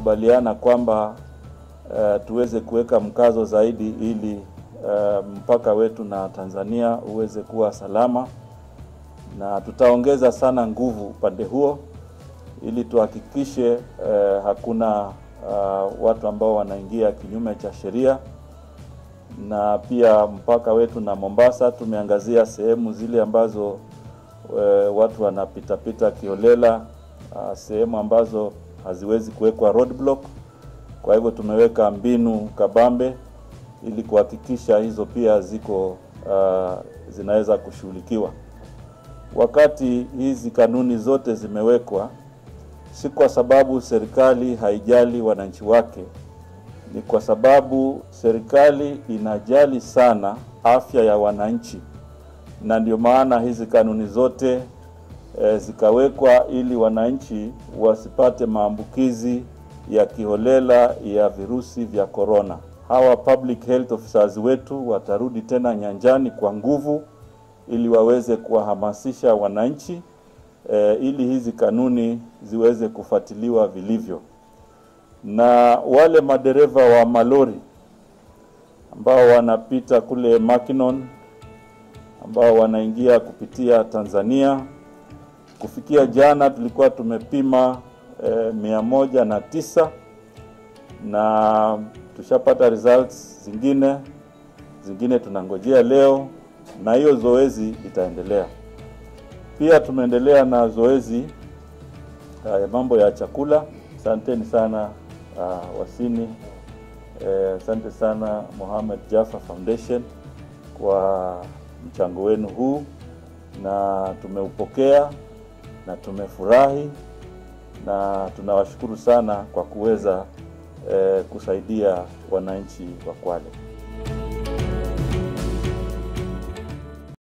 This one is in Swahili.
tumekubaliana kwamba uh, tuweze kuweka mkazo zaidi ili uh, mpaka wetu na Tanzania uweze kuwa salama, na tutaongeza sana nguvu upande huo ili tuhakikishe uh, hakuna uh, watu ambao wanaingia kinyume cha sheria na pia mpaka wetu na Mombasa tumeangazia sehemu zile ambazo e, watu wanapitapita kiolela, sehemu ambazo haziwezi kuwekwa roadblock. Kwa hivyo tumeweka mbinu kabambe ili kuhakikisha hizo pia ziko uh, zinaweza kushughulikiwa. Wakati hizi kanuni zote zimewekwa, si kwa sababu serikali haijali wananchi wake ni kwa sababu serikali inajali sana afya ya wananchi, na ndio maana hizi kanuni zote e, zikawekwa ili wananchi wasipate maambukizi ya kiholela ya virusi vya korona. Hawa public health officers wetu watarudi tena nyanjani kwa nguvu ili waweze kuwahamasisha wananchi e, ili hizi kanuni ziweze kufuatiliwa vilivyo na wale madereva wa malori ambao wanapita kule Makinon ambao wanaingia kupitia Tanzania. Kufikia jana tulikuwa tumepima e, mia moja na tisa na tushapata results zingine zingine tunangojea leo, na hiyo zoezi itaendelea. Pia tumeendelea na zoezi ya mambo ya chakula. Asanteni sana uh, Wasini. Asante eh, sana Mohamed Jaffa Foundation kwa mchango wenu huu, na tumeupokea na tumefurahi na tunawashukuru sana kwa kuweza eh, kusaidia wananchi wa Kwale.